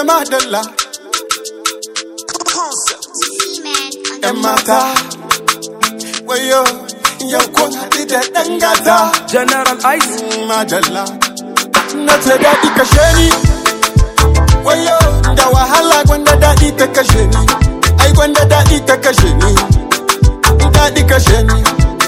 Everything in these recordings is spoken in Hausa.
madalla yan mata wayo yau kun haɗu da ɗan gata General Ice. madalla na ce daɗi kashe ni wayo da wahala gwanda daɗi ta kashe ni ai gwanda daɗi ta kashe ni daɗi kashe ni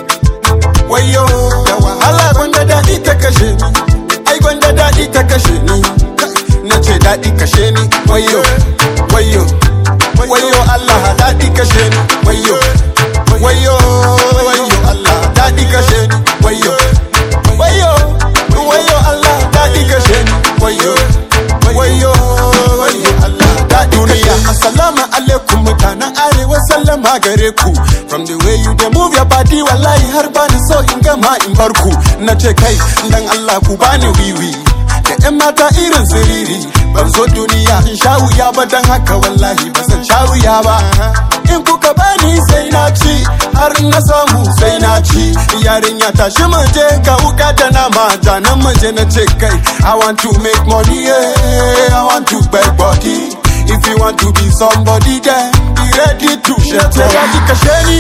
wayo da wahala gwanda daɗi ta kashe ni ai gwanda daɗi ta kashe ni na ce daɗi kashe ni wayo wayo wayo Allah daɗi kashe ni wayo wayo wayo Allah daɗi kashe ni wayo wayo wayo Allah daɗi kashe ni wayo wayo wayo Allah daɗi kashe ni assalamu alaikum mutanen arewa sallama gare ku from the way you dey move your body wallahi har bani so in gama in bar ku na ce kai dan Allah ku bani wiwi da yan mata irin siriri ban zo duniya in sha wuya ba dan haka wallahi ba zan sha wuya ba in kuka bani sai na ci har na samu sai na ci yarinya tashi mu je ka wuka da nama janan mu je na ce kai i want to make money yeah. i want to beg body if you want to be somebody then be ready to share daɗi kashe ni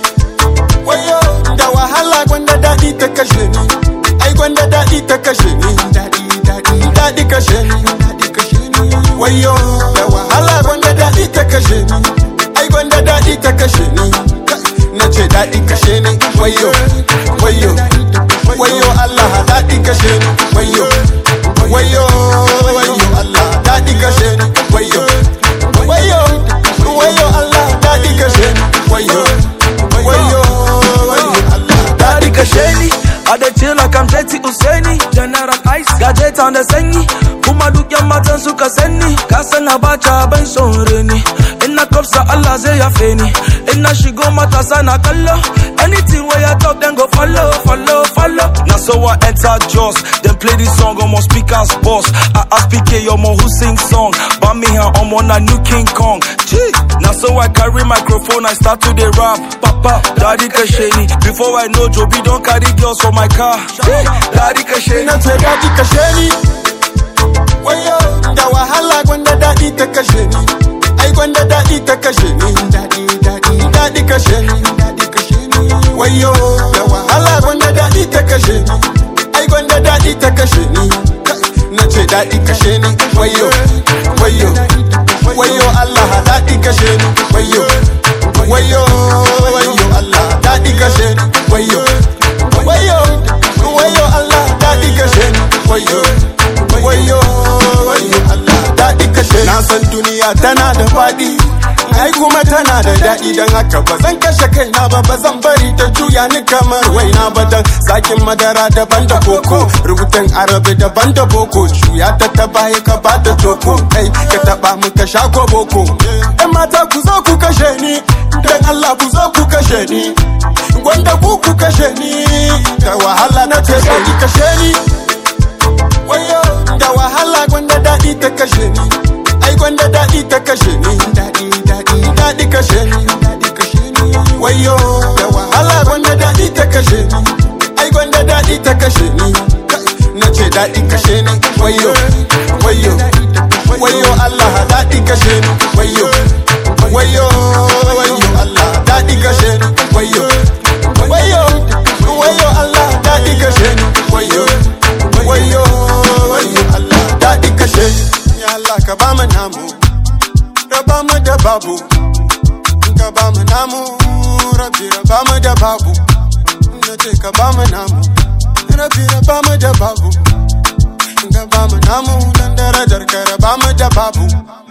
wayo da wahala gwanda daɗi ta kashe ni ai gwanda daɗi ta kashe ni daɗi daɗi daɗi kashe ni daɗi kashe ni wayo da wahala gwanda daɗi ta kashe ni ai gwanda daɗi ta kashe ni na ce daɗi kashe ni wayo wayo wayo Allah daɗi kashe ni wayo wayo wayo Allah daɗi kashe ni wayo wayo wayo Allah daɗi kashe ni wayo wayo wayo Allah Daddy Kasheni. I dey chill like I'm Jetty Useni. General Ice. Gadget on the sanyi. Kuma duk yan matan suka sani. Ka san abacha ban son reni. In na kofsa Allah zai yafe ni. In na shigo matasa na kallo. Anything where I talk then go follow, follow, follow. Now so I enter Joss. Then play this song on my speakers boss. I ask PK Yomo who sing song. Bamihan I'm on a new King Kong. Gee. Now so I carry microphone, I start to the rap. Papa, Daddy Kasheni. Before I know Joby don't carry girls for my car. Gee. Daddy Kasheni. na ce daɗi kashe ni wayo da wahala gwanda daɗi ta kashe ni ai gwanda daɗi ta kashe ni daɗi daɗi daɗi kashe ni daɗi kashe ni wayo da wahala gwanda daɗi ta kashe ni ai gwanda daɗi ta kashe ni na ce daɗi kashe ni wayo wayo wayo Allah daɗi kashe ni wayo wayo wayo Allah daɗi kashe ni wayo wayo wayo Allah daɗi kashe ni wayo wayo wayo Allah daɗi kashe ni na san duniya tana da faɗi ai kuma tana da daɗi don haka ba zan kashe kaina ba ba zan bari ta juya ni kamar waina ba dan zakin madara daban da koko rubutun arabi daban da boko juya ta ta baya ka ba ta toko kai ka taba mu ka sha ko boko yan mata ku zo ku kashe ni dan Allah ku zo ku kashe ni gwanda ku ku kashe ni da wahala na ce daɗi kashe ni wayo da wahala gwanda daɗi ta kashe ni ai gwanda daɗi ta kashe ni daɗi daɗi daɗi kashe ni daɗi kashe ni wayo da wahala gwanda daɗi ta kashe ni ai gwanda daɗi ta kashe ni na ce daɗi kashe ni wayo wayo wayo Allah daɗi kashe ni wayo wayo wayo Allah daɗi kashe ni wayo wayo wayo Allah daɗi kashe ni wayo wayo wayo Allah daɗi kashe ni ya Allah ka ba mu namu raba mu da babu ka ba mu namu rabi raba mu da babu na ce ka ba mu namu rabi raba mu da babu ka ba mu namu dan darajar ka raba mu da babu